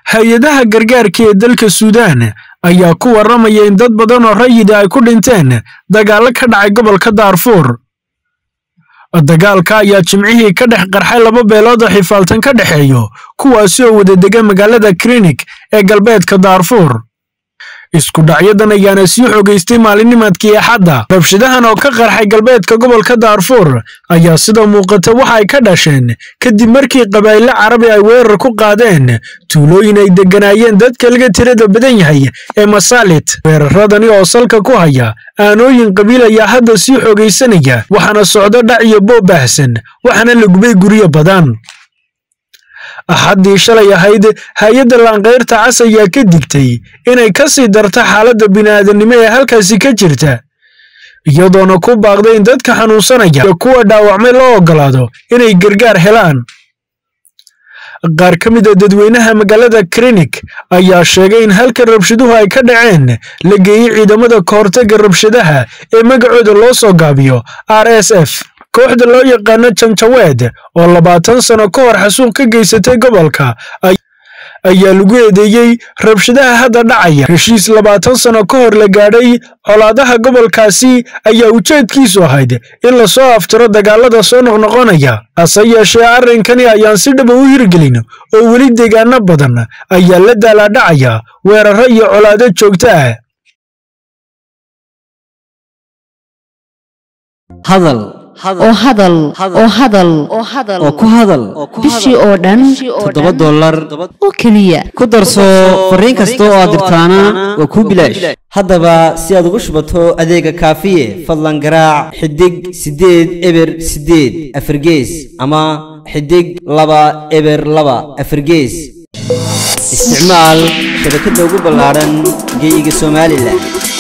hay-adaha gargaarka ee dalka suudaan ayaa ku warramaya in dad badan oo rayida ay ku dhinteen dagaallo ka dhacay gobolka daarfuur dagaalka ayaa jimcihii ka dhex qarxay laba beelood oo xifaaltan ka dhexeeyo kuwaasi oo wada dega magaalada klinik ee galbeedka daarfuur isku dhacyadan ayaana sii xogaystay maalinimadkii axadda rabshadahan oo ka qarxay galbeedka gobolka daarfuur ayaa sida muuqata waxa ay ka dhasheen kadib markii qabaa'ilo carabi ay weerar ku qaadeen tuulooyin ay degganaayeen dadka laga tirada badan yahay ee masaalit weeraradani oo salka ku haya aanooyin qabiil ayaa hadda sii xogaysanaya waxaana socdo dhac iyo boob baahsan waxaana la gubay guryo badan axaddii shalay ahayd hay-adda laankayrta cas ayaa ka digtay inay ka sii darto xaaladda bini'aadanimo ee halkaasi ka jirta iyadoona ku baaqday in dadka xanuunsanaya iyo kuwa dhaawacmay loo oggolaado inay gargaar helaan qaar ka mid a dadweynaha magaalada klinik ayaa sheegay in halka rabshaduhu ay ka dhaceen la geeyey ciidamada kahortagga rabshadaha ee magacooda loo soo gaabiyo r s f kooxda loo yaqaano janjaweed oo labaatan sano ka hor xasuuq ka geysatay gobolka ayaa lagu eedeeyey rabshadaha hadda dhacaya heshiis labaatan sano ka hor la gaadhay colaadaha gobolkaasi ayaa ujeedkiisu ahayd in lasoo aftiro dagaalada soo noqnoqonaya hase yeeshee arrinkani ayaan si dhaba u hirgelin oo weli deegaano badan ayaa la daalaadhacaya weeraro iyo colaado joogto ah oo hadal oo hadal oo ku hadal bishii oo dhan toddoba dollar oo keliya ku darso fariin kasta oo aad dirtaana waa kuu bilaash haddaba si aad ugu shubato adeega kaafiye fadlan garaac xidig siddeed eber siddeed afargees ama xidig laba eber laba afargees isticmaal shabakadda ugu ballaadhan geeyiga somalilan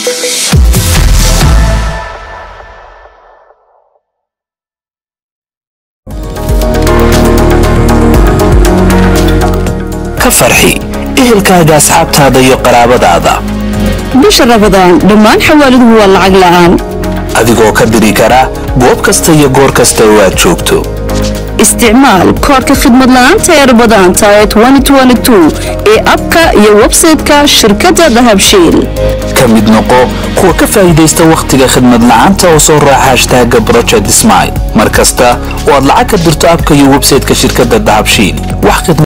ka farxi ehelkaaga asxaabtaada iyo qaraabadaada bisha rabadaan dhammaan xawaaladuhu waa lacag la'aan adigoo ka diri kara goob kasta iyo goor kasta oo aad joogto isticmaal koodhka khidmad la'aanta ee rabadaanta ee ee abka iyo websayte-ka shirkadda dahabshiil ka mid noqo kuwa ka faa'iidaysta wakhtiga khidmad la'aanta oo soo raaca hashtaaga project smile mar kasta oo aad lacag ka dirto abka iyo websayte-ka shirkadda dahabshiil wax